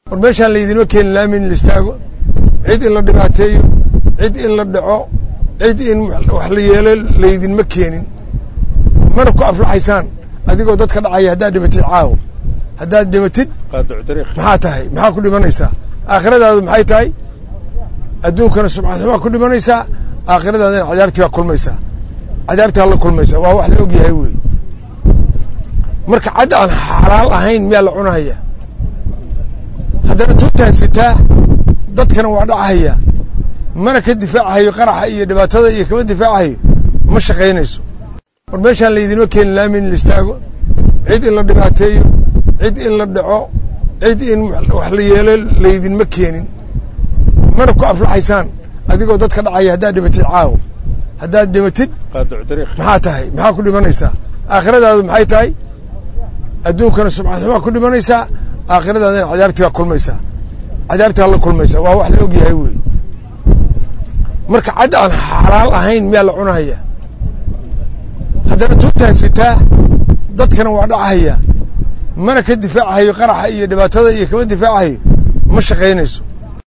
war meeshaan laydinma keeni laami in la istaago cid in la dhibaateeyo cid in la dhaco cid in wax la yeelo laydinma keenin mana ku aflaxaysaan adigoo dadka dhacaya haddaad dhimatid caawo haddaad dhimatid maxaa tahay maxaa ku dhimanaysaa aakhiradaadu maxay tahay adduunkana subxaanxumaa ku dhimanaysaa aakhiradaadana cadaabtii baa kulmaysaa cadaabtii hala kulmaysaa waa wax la og yahay wey marka cadd aan xalaal ahayn miyaa la cunahaya haddana tuugtaan sitaa dadkana waa dhacahaya mana ka difaacahayo qaraxa iyo dhibaatada iyo kama difaacahayo ma shaqaynayso war meeshaan laydinma keeni laami in la istaago cid in la dhibaateeyo cid in la dhaco cid in wax la yeelo laydinma keenin mana ku aflaxaysaan adigoo dadka dhacaya haddaad dhimatid caawo haddaad dhimatid maxaa tahay maxaa ku dhimanaysaa aakhiradaadu maxay tahay adduunkana subxaanxumaa ku dhimanaysaa aakhiradaadana cadaabtii baa kulmaysaa cadaabtii hala kulmaysaa waa wax la og yahay wey marka cadd aan xalaal ahayn miyaa la cunahaya haddana tuugtaan sitaa dadkana waa dhacahaya mana ka difaacahayo qaraxa iyo dhibaatada iyo kama difaacahayo ma shaqaynayso